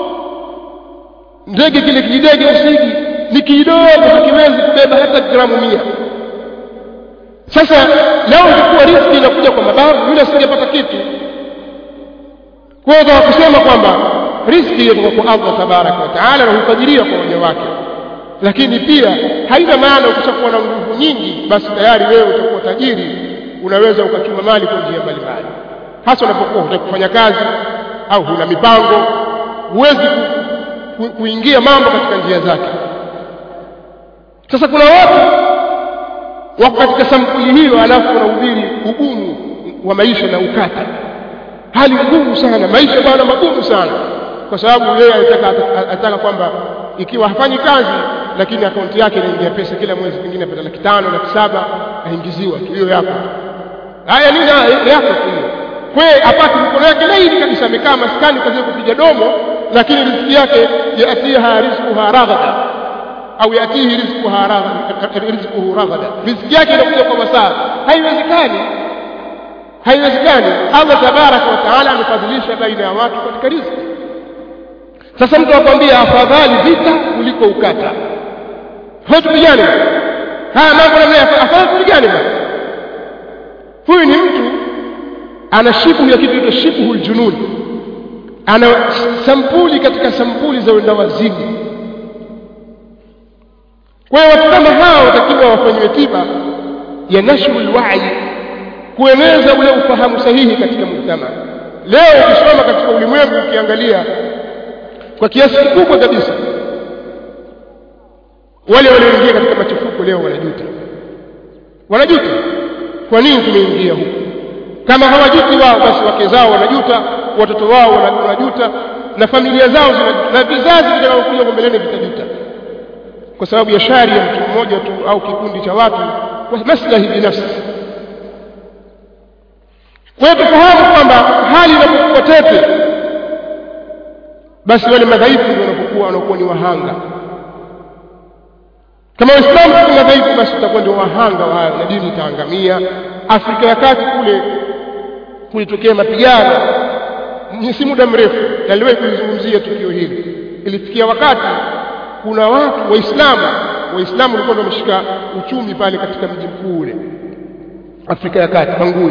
ndege kile kijidege usigi ni kidogo hakiwezi kubeba hata gramu mia sasa leo ingekuwa riziki inakuja kwa mabavu yule asingepata kitu kwa hiyo kusema kwamba riziki inatoka kwa Allah tabaraka wa taala na hufadhilia kwa waja wake lakini pia haina maana ukishakuwa na nguvu nyingi basi tayari wewe utakuwa tajiri unaweza ukachuma mali kwa njia mbalimbali hasa unapokuwa hutaki kufanya kazi au huna mipango huwezi ku, ku, kuingia mambo katika njia zake sasa kuna watu wako katika sampuli hiyo alafu wanahubiri ugumu wa maisha na ukata hali ngumu sana maisha bwana magumu sana kwa sababu yeye anataka anataka kwamba ikiwa hafanyi kazi lakini akaunti yake inaingia pesa kila mwezi pengine apata laki tano laki saba aingiziwa tu hiyo yako haya nini yako tu hiyo kwe apate mkono yake laini kabisa amekaa maskani kazi kupiga domo lakini riziki yake yatiha rizquha raghada au yatihi rizquha raghada rizquhu raghada riziki yake inakuja kwa masaa haiwezekani haiwezekani Allah tabaraka wa taala amefadhilisha baina ya watu katika riziki sasa mtu akwambia afadhali vita kuliko ukata hao tupigane haya mambo namna afadhali tupigane bwana huyu ni mtu ana shibu ya kitu kinaitwa shibhu ljunun ana sampuli katika sampuli za wenda wazimu kwa hiyo watu kama hao watakiwa wafanyiwe tiba ya nashru lwai kueneza ule ufahamu sahihi katika mujtama leo ukisoma katika ulimwengu ukiangalia kwa kiasi kikubwa kabisa wale walioingia katika machafuko leo wanajuta wanajuta kwa nini tumeingia huku kama hawajuti wao basi wake zao wanajuta watoto wao wanajuta na familia zao na vizazi vitakavyokuja kwa mbeleni vitajuta kwa sababu ya shari ya mtu mmoja tu au kikundi cha watu kwa maslahi binafsi kwa hiyo tufahamu kwamba hali inapokuwa tete basi wale madhaifu ndio wanapokuwa wanakuwa ni wahanga kama waislamu tuko madhaifu basi tutakuwa ndio wahanga wa hayo na dini itaangamia afrika ya kati kule kulitokea mapigano si muda mrefu naliwahi kulizungumzia tukio hili ilifikia wakati kuna watu waislamu waislamu walikuwa ndio wameshika uchumi pale katika mji mkuu ule afrika ya kati bangui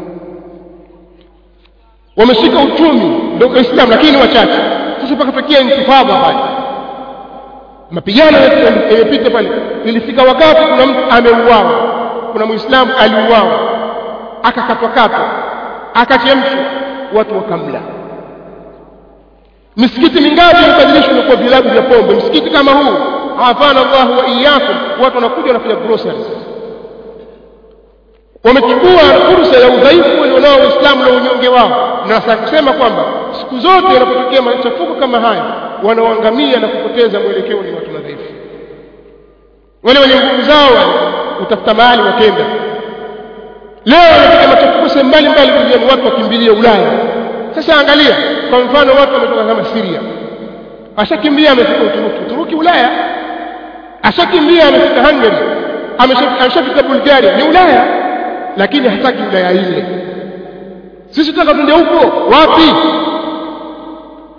wameshika uchumi ndio waislamu lakini wachache sasa pakatokea intifadha pale mapigano yamepita pale ilifika wakati kuna mtu ameuawa kuna muislamu aliuawa akakatwakatwa akachemshwa watu wakamla misikiti mingapi imebadilishwa na kuwa vilabu vya pombe msikiti kama huu afana Allah wa iyyakum watu wanakuja wanafanya groceries wamechukua fursa ya udhaifu walionao waislamu na unyonge wao na sasa kusema kwamba siku zote yanapotokea machafuko kama haya wanaoangamia na kupoteza mwelekeo ni watu madhaifu wale wenye nguvu zao wale utafuta mahali wakenda leo wanataka machafuko sehemu mbalimbali duniani watu wakimbilia Ulaya sasa angalia kwa mfano watu wametoka kama Syria ashakimbia amefika Uturuki Uturuki Ulaya ashakimbia amefika Hungary ameshafika Bulgaria ni Ulaya lakini hataki Ulaya ile sisi tunataka twende huko wapi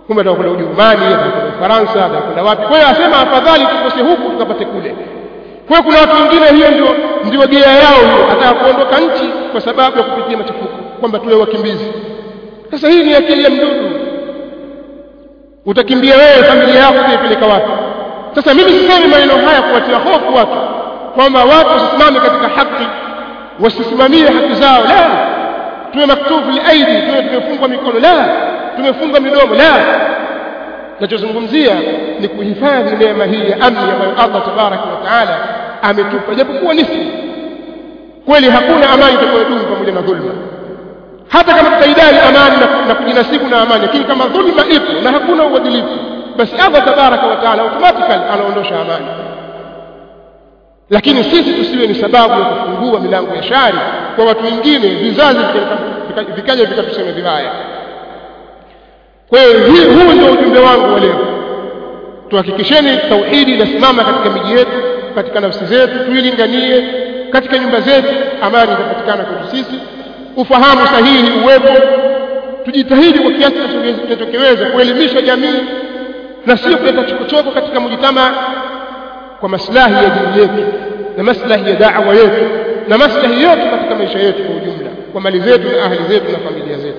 kumbe atakwenda Ujerumani atakwenda Ufaransa atakwenda wapi kwa hiyo asema afadhali tukose huku tukapate kule kwa hiyo kuna watu wengine hiyo ndio ndio gea yao hiyo ataka kuondoka nchi kwa sababu ya kupitia machafuko kwamba tuwe wakimbizi sasa hii ni akili ya mdudu utakimbia wewe familia yako kuipeleka wapi sasa mimi sisemi maneno haya kuwatia hofu watu kwamba watu wasisimame katika haki wasisimamie haki zao la tuwe maktufu liaidi tuwe tumefungwa mikono la tumefungwa midomo la nachozungumzia ni kuhifadhi neema hii ya amni ambayo Allah tabaraka wa taala ametupa japokuwa nisfi kweli hakuna amani itakayodumu pamoja na dhulma hata kama tutaidai amani na, na kujinasibu na amani lakini kama dhulma ipo na hakuna uadilifu basi Allah tabaraka wa taala automatically anaondosha amani lakini sisi tusiwe ni sababu ya kufungua milango ya shari kwa watu wengine vizazi vikaja vikatusema vibaya kwa hiyo huu ndio ujumbe wangu wa leo tuhakikisheni tauhidi inasimama katika miji yetu katika nafsi zetu tuilinganie katika nyumba zetu amani itapatikana kwetu sisi ufahamu sahihi uwepo tujitahidi kwa kiasi tunachokiweza kuelimisha jamii na sio kuleta chokochoko katika mujitama kwa maslahi ya dini yetu na maslahi ya da'wa yetu na maslahi yetu katika maisha yetu kwa ujumla kwa mali zetu na ahli zetu na familia zetu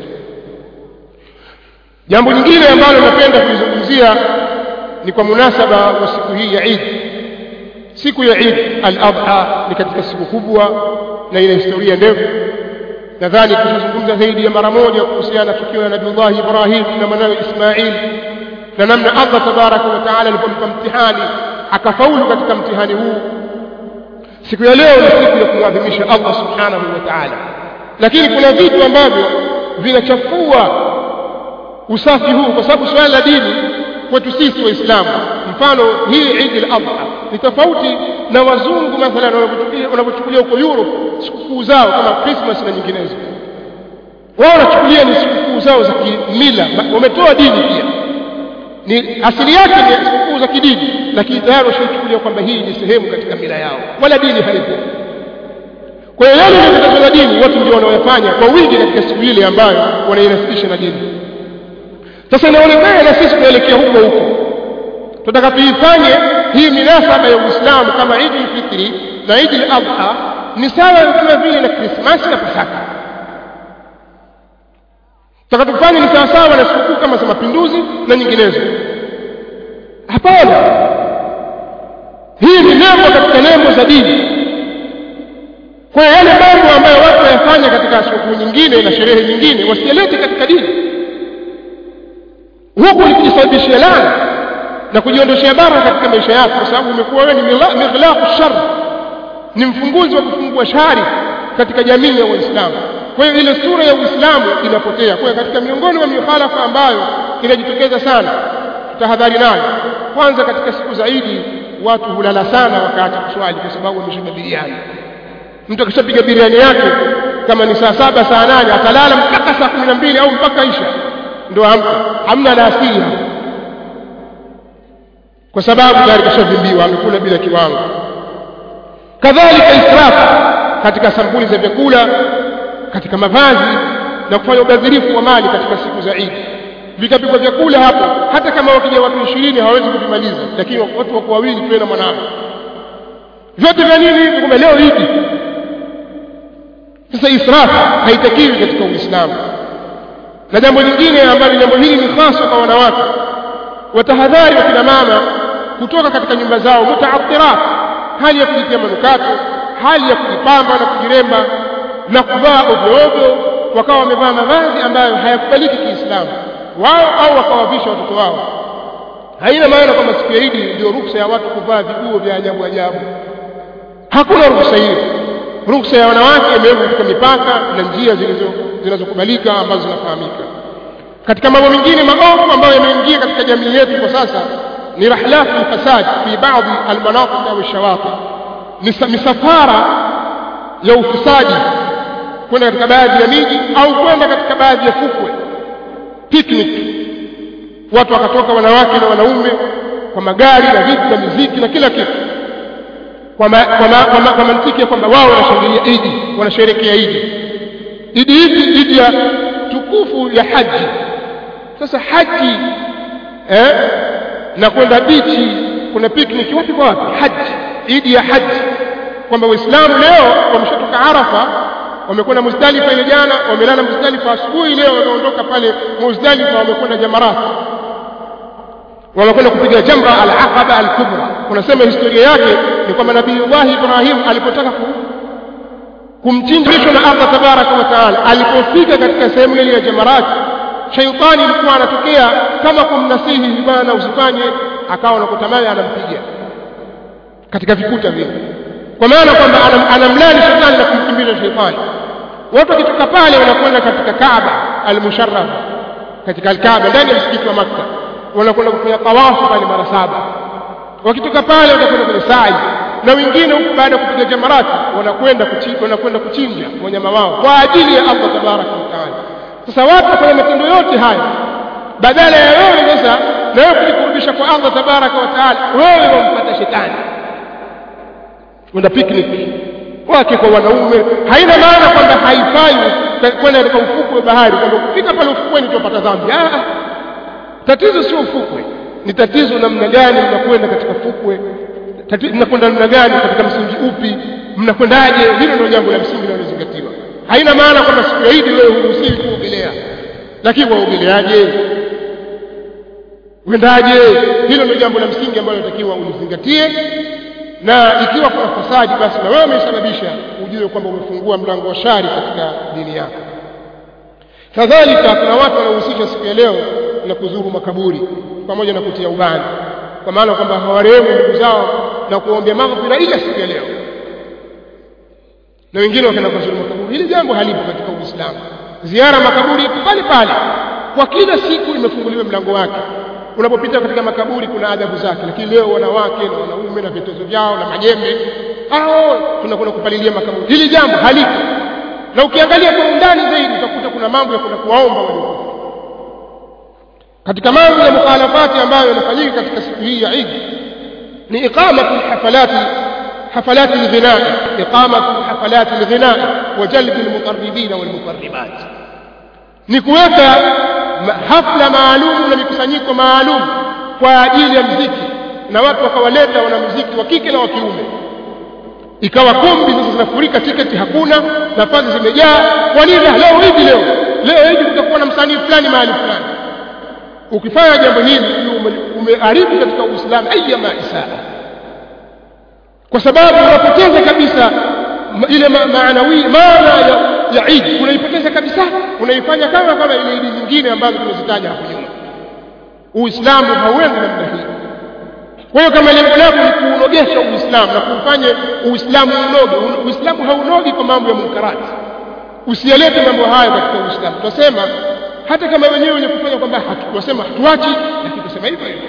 jambo lingine ambalo napenda kulizungumzia ni kwa munasaba wa siku hii ya Eid siku ya Eid al-Adha ni katika siku kubwa na ina historia ndefu nadhani tushazungumza zaidi ya mara moja kuhusiana na tukio la Nabii Ibrahim na mwanawe Ismail na namna Allah tabaraka wa taala alipompa mtihani akafaulu katika mtihani huu siku ya leo ni siku ya kumwadhimisha Allah subhanahu wa ta'ala lakini kuna vitu ambavyo vinachafua usafi huu kwa sababu swala la dini kwetu sisi waislamu mfano hii Eid al-Adha ni tofauti na wazungu mathalan wanavyochukulia huko Europe sikukuu zao kama Christmas na nyinginezo wao wanachukulia ni sikukuu zao za kimila wametoa dini pia ni asili yake ni sikukuu za kidini lakini tayari washachukulia kwamba hii ni sehemu katika mila yao wala dini halipo kwa hiyo yale yanayokatazwa na dini watu ndio wanaoyafanya kwa wingi katika siku ile ambayo wanainasibisha na dini sasa inaonekana na sisi tunaelekea huko huko tunataka tuifanye hii minasaba ya Uislamu kama Eid al-Fitri na Eid al-Adha ni sawa kama vile na Krismasi na Pasaka tunataka tufanye ni sawa sawa na sikukuu kama za mapinduzi na nyinginezo hapana hii ni nembo katika nembo za dini kwa hiyo yale mambo ambayo watu wayafanya katika sikukuu nyingine na sherehe nyingine wasiyalete katika dini huku ni kujisababishia laana na kujiondoshea baraka katika maisha yako kwa sababu umekuwa wewe ni mighlaqu shar ni mfunguzi wa kufungua shari katika jamii ya Waislamu kwa hiyo ile sura ya Uislamu inapotea kwa hiyo katika miongoni mwa mikhalafa ambayo inajitokeza sana tutahadhari nayo kwanza katika siku za Idi watu hulala sana wakati kuswali kwa sababu wameshiba biriani mtu akishapiga biriani yake kama ni saa saba saa nane atalala mpaka saa kumi na mbili au mpaka isha ndio hamna alasiri hapo kwa sababu tayari kashavimbiwa amekula bila kiwango kadhalika israfu katika sampuli za vyakula katika mavazi na kufanya ubadhirifu wa mali katika siku za Eid vikapikwa vyakula hapo hata kama wakija watu 20 hawawezi kuvimaliza lakini watu wako wawili tuwe na mwanao vyote vya nini hivi kumbe leo Eid sasa israfu haitakiwi katika Uislamu na jambo lingine ambalo jambo hili ni hasa kwa wanawake watahadhari wakina mama kutoka katika nyumba zao mutaathirat hali ya kujitia manukato hali ya kujipamba na kujiremba na kuvaa ovyo ovyo wakawa wamevaa mavazi ambayo hayakubaliki kiislamu wao au wakawavisha watoto wao haina maana kwamba siku ya Idi ndio ruhusa ya watu kuvaa viguo vya ajabu ajabu hakuna ruhusa hiyo ruhusa ya wanawake imewekwa katika mipaka na njia zilizo zinazokubalika ambazo zinafahamika katika mambo mengine maovu ambayo yameingia katika jamii yetu kwa sasa ni rahlat alfasad fi baadhi almanatiq au shawati misafara ya ufisadi kwenda katika baadhi ya miji au kwenda katika baadhi ya fukwe picnic watu wakatoka wanawake na wanaume kwa magari na vitu na muziki na kila kitu kwa, ma, kwa, ma, kwa, ma, kwa mantiki ya kwamba wao wanashangilia idi wanasherekea idi idi hii idi ya tukufu ya haji sasa haji eh na kwenda bichi kuna picnic wapi kwa wapi haji idi ya haji kwamba waislamu leo wameshatoka arafa wamekwenda muzdalifa ile jana wamelala muzdalifa asubuhi leo wameondoka pale muzdalifa wamekwenda jamarat wamekwenda kupiga jamra al-aqaba al-kubra kunasema historia yake ni kwamba nabii Allah Ibrahim alipotaka ku kumchinjishwa na Allah tabaraka wa taala alipofika katika sehemu ile ya jamarat shaitani alikuwa anatokea kama kumnasihi bwana usifanye akawa anakutamani anampiga katika vikuta vile kwa maana kwamba anamlani shetani na kumkimbiza shetani watu wakitoka pale wanakwenda katika Kaaba al-Musharraf katika al-Kaaba ndani ya msikiti wa Makka wanakwenda kufanya tawafu pale mara saba wakitoka pale watakwenda kwenye sa'i na wengine huku baada ya kupiga jamarati wanakwenda kuchinja wanakwenda kuchinja wanyama wao kwa ajili ya Allah tabaraka wa taala sasa watu wafanya matendo yote haya badala ya wewe sasa na wewe kujikurubisha kwa Allah tabaraka wa taala wewe wampata shetani kwenda picnic wake kwa wanaume haina maana kwamba haifai kwenda katika ufukwe wa bahari kwamba kufika pale ufukweni tupata dhambi ah tatizo sio ufukwe ni tatizo namna gani mnakwenda katika fukwe mnakwenda namna gani katika msingi upi mnakwendaje hilo ndio jambo la msingi linalozingatiwa haina maana kwamba siku ya Idi wewe huruhusiwi kuogelea lakini waogeleaje uendaje hilo ndio jambo la msingi ambalo unatakiwa ulizingatie na ikiwa kuna fasadi basi na wewe umesababisha ujue kwamba umefungua mlango wa shari katika dini yako kadhalika kuna watu wanaohusisha siku ya leo na kuzuru makaburi pamoja na kutia ubani kwa maana kwamba hawarehemu ndugu zao na kuombea maghfira ila siku ya leo na wengine wakaenda kuzuru makaburi hili jambo halipo katika Uislamu ziara makaburi ipo pale pale kwa kila siku imefunguliwa mlango wake unapopita katika makaburi kuna adhabu zake lakini leo wanawake na wanaume na vitozo vyao na majembe hao tunakwenda kupalilia makaburi hili jambo halipo na ukiangalia kwa undani zaidi utakuta kuna mambo ya kwenda kuwaomba waliokufa katika mambo ya mukhalafati ambayo yanafanyika katika siku hii ya Eid ni iqamatu hafalati حفلات الغناء إقامة حفلات الغناء وجلب المقربين والمقربات نكوeka hafla maalum na mikusanyiko maalum kwa ajili ya mziki na watu wakawaleta wanamuziki wa kike na wa kiume ikawa kumbi sasa zinafurika tiketi hakuna nafasi zimejaa kwa nini leo hivi leo leo hivi kutakuwa na msanii fulani mahali fulani ukifanya jambo hili umeharibu katika uislamu ayyama isaa kwa sababu unapoteza kabisa ile maanawi maana ya, ya Eid unaipoteza kabisa unaifanya kama kama ile Eid nyingine ambazo tumezitaja hapo nyuma Uislamu hauendi namna hii kwa hiyo kama lengo lako ni kuunogesha Uislamu na kufanye Uislamu unoge Uislamu haunogi kwa mambo ya munkarati usiyalete mambo hayo katika Uislamu tunasema hata kama wenyewe wenye kufanya kwamba tunasema hatuachi lakini tusema hivyo hivyo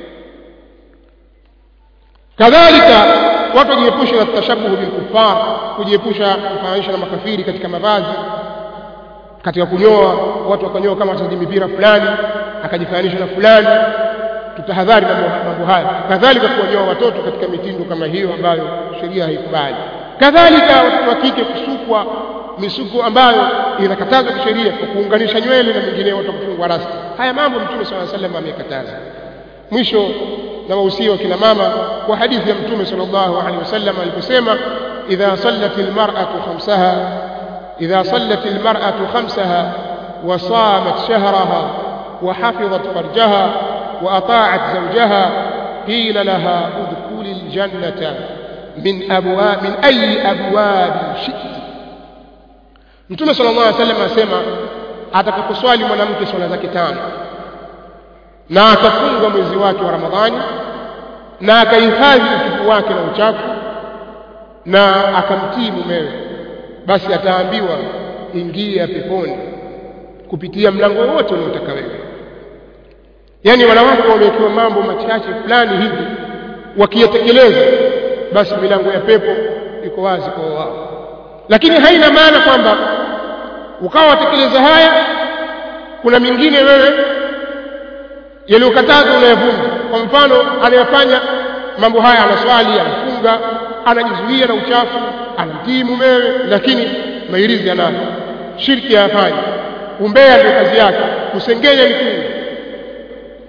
kadhalika watu wajiepushe na tashabuhu bil kuffar kujiepusha kufananisha na makafiri katika mavazi katika kunyoa watu wakanyoa kama wachezaji mipira fulani akajifananisha na fulani tutahadhari mambo haya kadhalika kuwanyoa watoto katika mitindo kama hiyo ambayo sheria haikubali kadhalika watoto wa kike kusukwa misuko ambayo inakatazwa kisheria kwa kuunganisha nywele na mengineyo watu kufungwa rasta haya mambo mtume swalla sallam amekataza mwisho na wahusia wa kina mama kwa hadithi ya mtume sallallahu alaihi wasallam aliposema idha sallat almar'atu khamsaha idha sallat almar'atu khamsaha wa samat shahraha wa hafizat farjaha wa ata'at zawjaha qila laha udkhuli aljannata min abwab min ayi abwab shi'ti mtume sallallahu alaihi wasallam asema atakaposwali mwanamke swala zake tano na akafunga mwezi wake wa Ramadhani na akahifadhi utupu wake na uchafu na akamtii mumewe basi ataambiwa ingia peponi kupitia mlango wote unaotaka wewe yani wanawake wamewekewa mambo machache fulani hivi wakiyatekeleza basi milango ya pepo iko wazi kwa wao lakini haina maana kwamba ukawa watekeleza haya kuna mingine wewe yaliyokatazwa unayavunja kwa mfano anayefanya mambo haya anaswali anafunga anajizuia na uchafu anamtii mumewe lakini mairizi anayo shirki hayafanyi umbea ndio kazi yake kusengenya mitume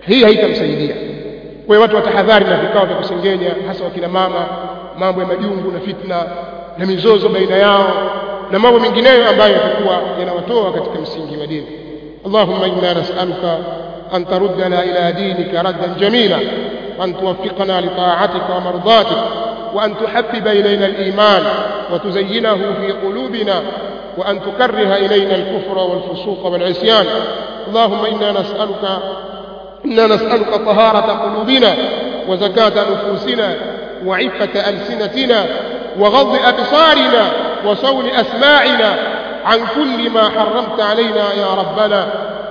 hii haitamsaidia kwa hiyo watu watahadhari na vikao vya kusengenya hasa wakina mama mambo ya majungu na fitna na mizozo baina yao na mambo mengineyo ambayo yatakuwa yanawatoa katika msingi wa dini اللهم إنا نسألك أن تردنا إلى دينك ردا جميلا وأن توفقنا لطاعتك ومرضاتك وأن تحبب إلينا الإيمان وتزينه في قلوبنا وأن تكره إلينا الكفر والفسوق والعصيان اللهم إنا نسألك إنا نسألك طهارة قلوبنا وزكاة نفوسنا وعفة ألسنتنا وغض أبصارنا وصون أسماعنا عن كل ما حرمت علينا يا ربنا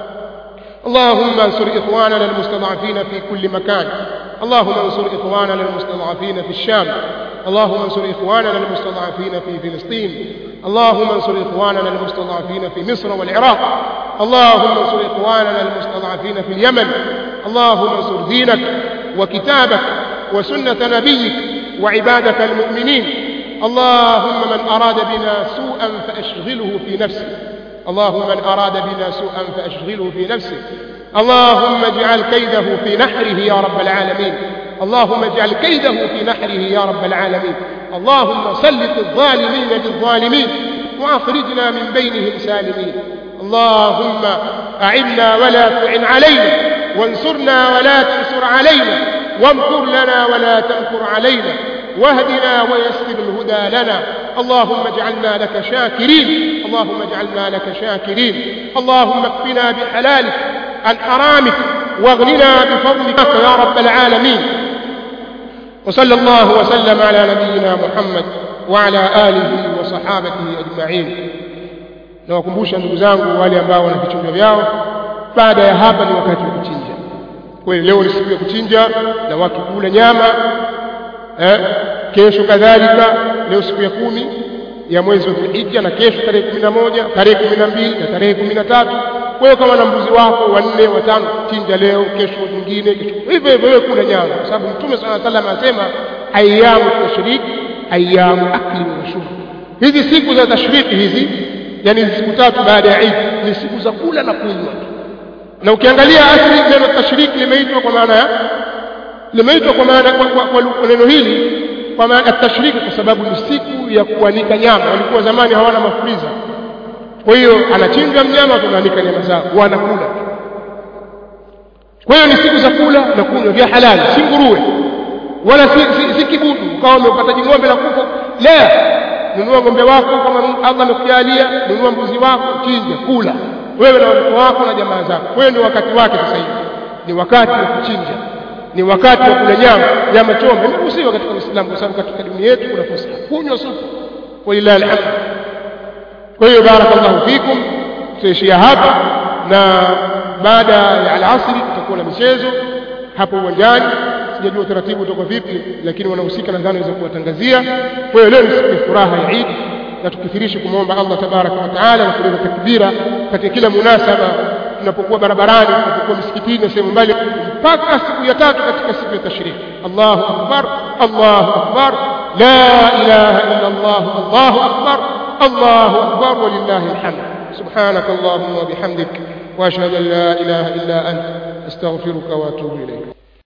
اللهم انصر إخواننا المستضعفين في كل مكان اللهم انصر إخواننا المستضعفين في الشام اللهم انصر إخواننا المستضعفين في فلسطين اللهم انصر إخواننا المستضعفين في مصر والعراق اللهم انصر إخواننا المستضعفين في اليمن اللهم انصر دينك وكتابك وسنة نبيك وعبادك المؤمنين اللهم من أراد بنا سوءا فأشغله في نفسه اللهم من أراد بنا سوءا فأشغله في نفسه اللهم اجعل كيده في نحره يا رب العالمين اللهم اجعل كيده في نحره يا رب العالمين اللهم سلط الظالمين بالظالمين وأخرجنا من بينهم سالمين اللهم أعنا ولا تعن علينا وانصرنا ولا تنصر علينا وامكر لنا ولا تمكر علينا واهدنا ويسر الهدى لنا اللهم اجعلنا لك شاكرين اللهم اجعلنا لك شاكرين اللهم اكفنا بحلالك عن حرامك واغننا بفضلك يا رب العالمين وصلى الله وسلم على نبينا محمد وعلى آله وصحابته أجمعين nawakumbusha ndugu zangu wale ambao wana vichunga vyao baada ya hapa ni wakati wa kuchinja kweli leo ni siku ya kuchinja na watu kula nyama eh, kesho kadhalika leo siku ya kumi ya mwezi wa Dhulhijja na kesho tarehe kumi na moja tarehe kumi na mbili na tarehe kumi na tatu kwa hiyo kama na mbuzi wako wanne watano chinja leo kesho nyingine kesho hivyo hivyo wewe kula nyama kwa sababu mtume sala salam anasema ayamu tashrik ayamu akli wa shurb hizi siku za tashriki hizi yani hizi siku tatu baada ya Eid ni siku za kula na kunywa na ukiangalia asli neno tashriki limeitwa kwa maana ya limeitwa kwa maana kwa, kwa, kwa neno hili kwa maana at-tashriki kwa sababu ni siku ya kuanika nyama walikuwa zamani hawana mafriza kwa hiyo anachinja mnyama tunaanika nyama zao wanakula kwa hiyo ni siku za kula na kunywa vya halali si nguruwe wala si, si, si kibudu ukawa umepata jing'ombe la kufa la nunua ng'ombe wako kama Allah amekujalia nunua mbuzi wako chinja kula wewe na watoto wako na jamaa zako kwa hiyo ni wakati wake sasa hivi ni wakati wa kuchinja ni wakati wa kula nyama nyama chombe imeruhusiwa katika Uislamu kwa sababu katika dini yetu kuna fursa kunywa supu walillahi alhamd kwa hiyo barakallahu fikum tutaishia hapa na baada ya alasiri tutakuwa na michezo hapo uwanjani sijajua utaratibu utakuwa vipi lakini wanahusika nadhani waweza kuwatangazia kwa hiyo leo ni siku ya furaha ya Eid na tukithirishe kumwomba Allah tabaraka wa taala na kuleta takbira katika kila munasaba tunapokuwa barabarani tunapokuwa misikitini na sehemu mbali mpaka siku ya tatu katika siku ya tashriki Allahu akbar Allahu akbar la ilaha illa Allah Allahu akbar Allahu akbar walillahi alhamd سبحانك اللهم وبحمدك واشهد ان لا اله الا انت استغفرك واتوب اليك